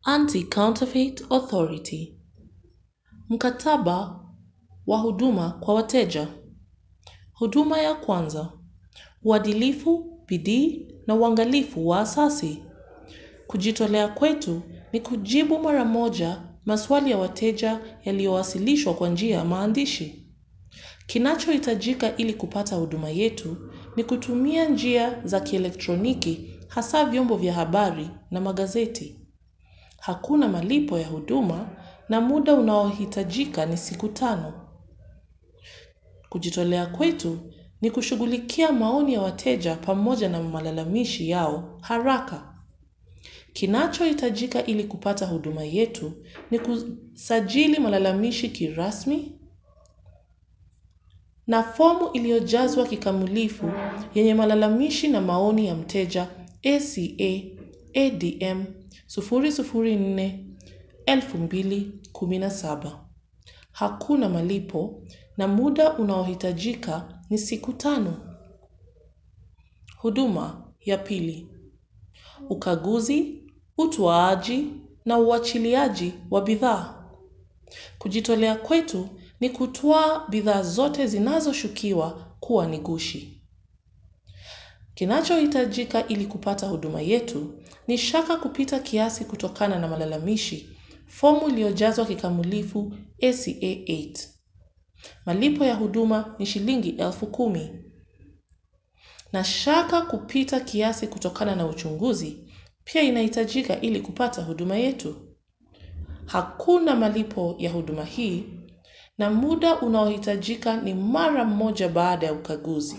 Anti-Counterfeit Authority. Mkataba wa huduma kwa wateja. Huduma ya kwanza: uadilifu, bidii na uangalifu wa asasi. Kujitolea kwetu ni kujibu mara moja maswali ya wateja yaliyowasilishwa kwa njia ya maandishi. Kinachohitajika ili kupata huduma yetu ni kutumia njia za kielektroniki, hasa vyombo vya habari na magazeti. Hakuna malipo ya huduma na muda unaohitajika ni siku tano. Kujitolea kwetu ni kushughulikia maoni ya wateja pamoja na malalamishi yao haraka. Kinachohitajika ili kupata huduma yetu ni kusajili malalamishi kirasmi na fomu iliyojazwa kikamilifu yenye malalamishi na maoni ya mteja ACA ADM 004-2017. Hakuna malipo na muda unaohitajika ni siku tano. Huduma ya pili: ukaguzi, utoaji na uachiliaji wa bidhaa. Kujitolea kwetu ni kutwaa bidhaa zote zinazoshukiwa kuwa ni ghushi. Kinachohitajika ili kupata huduma yetu ni shaka kupita kiasi kutokana na malalamishi, fomu iliyojazwa kikamilifu ACA 8. Malipo ya huduma ni shilingi elfu kumi. Na shaka kupita kiasi kutokana na uchunguzi pia inahitajika ili kupata huduma yetu. Hakuna malipo ya huduma hii na muda unaohitajika ni mara moja baada ya ukaguzi.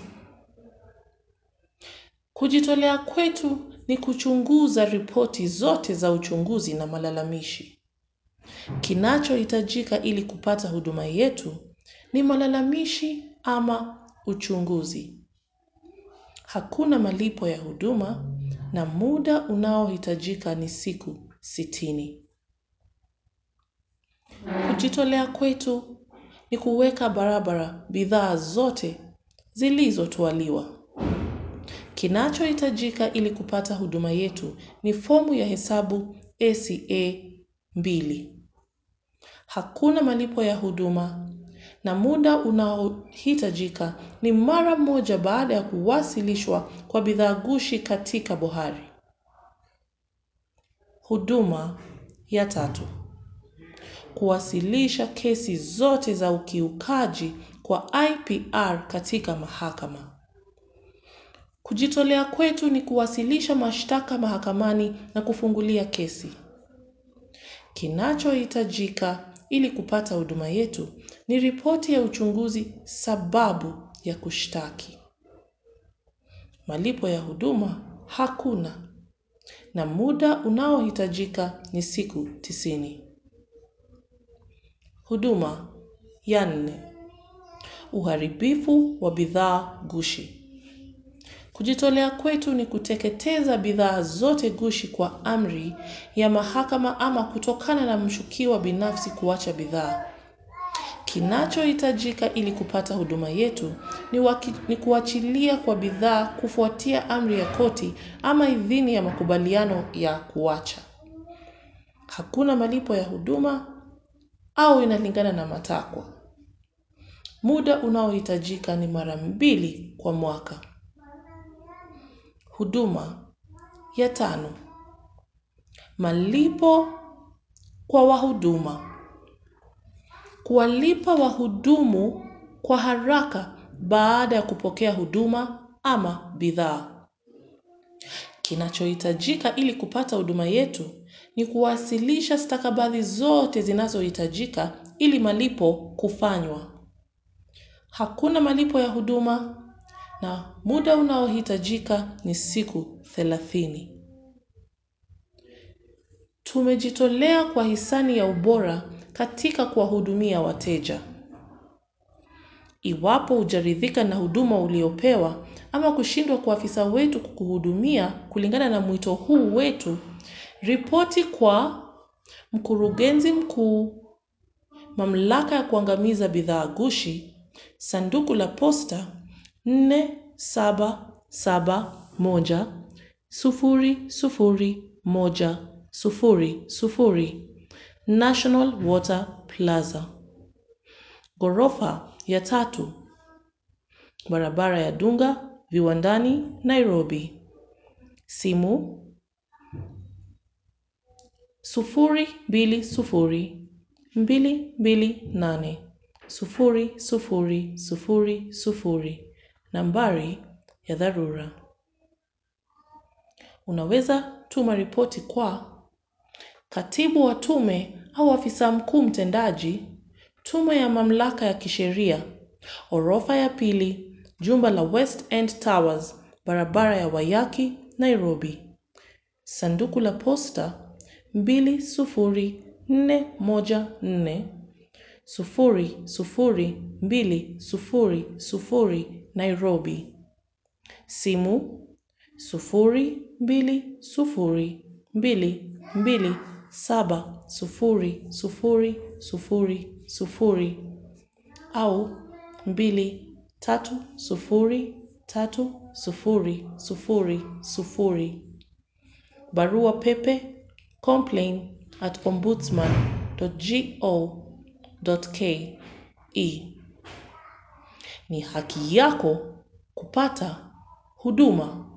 Kujitolea kwetu ni kuchunguza ripoti zote za uchunguzi na malalamishi. Kinachohitajika ili kupata huduma yetu ni malalamishi ama uchunguzi. Hakuna malipo ya huduma na muda unaohitajika ni siku sitini. Kujitolea kwetu ni kuweka barabara bidhaa zote zilizotwaliwa. Kinachohitajika ili kupata huduma yetu ni fomu ya hesabu ACA mbili. Hakuna malipo ya huduma na muda unaohitajika ni mara moja baada ya kuwasilishwa kwa bidhaa ghushi katika bohari. Huduma ya tatu: kuwasilisha kesi zote za ukiukaji kwa IPR katika mahakama. Kujitolea kwetu ni kuwasilisha mashtaka mahakamani na kufungulia kesi. Kinachohitajika ili kupata huduma yetu ni ripoti ya uchunguzi sababu ya kushtaki. Malipo ya huduma hakuna na muda unaohitajika ni siku tisini. Huduma ya nne: uharibifu wa bidhaa ghushi. Kujitolea kwetu ni kuteketeza bidhaa zote ghushi kwa amri ya mahakama ama kutokana na mshukiwa binafsi kuacha bidhaa. Kinachohitajika ili kupata huduma yetu ni kuachilia kwa bidhaa kufuatia amri ya koti ama idhini ya makubaliano ya kuacha. Hakuna malipo ya huduma au inalingana na matakwa. Muda unaohitajika ni mara mbili kwa mwaka. Huduma ya tano: malipo kwa wahuduma. Kuwalipa wahudumu kwa haraka baada ya kupokea huduma ama bidhaa. Kinachohitajika ili kupata huduma yetu ni kuwasilisha stakabadhi zote zinazohitajika ili malipo kufanywa. Hakuna malipo ya huduma na muda unaohitajika ni siku thelathini. Tumejitolea kwa hisani ya ubora katika kuwahudumia wateja. Iwapo hujaridhika na huduma uliopewa ama kushindwa kwa afisa wetu kukuhudumia kulingana na mwito huu wetu, ripoti kwa mkurugenzi mkuu, mamlaka ya kuangamiza bidhaa ghushi, sanduku la posta nne saba saba moja sufuri sufuri moja sufuri sufuri National Water Plaza. Ghorofa ya tatu barabara ya Dunga, Viwandani, Nairobi. Simu sufuri mbili sufuri mbili mbili nane sufuri sufuri sufuri sufuri. Nambari ya dharura. Unaweza tuma ripoti kwa katibu wa tume au afisa mkuu mtendaji, tume ya mamlaka ya kisheria, orofa ya pili, jumba la West End Towers, barabara ya Wayaki, Nairobi. Sanduku la posta mbili sufuri nne moja nne sufuri sufuri mbili sufuri sufuri Nairobi. Simu sufuri mbili sufuri mbili mbili saba sufuri sufuri sufuri sufuri au mbili tatu sufuri tatu sufuri sufuri sufuri. Barua pepe complain at ombudsman.go.ke. Ni haki yako kupata huduma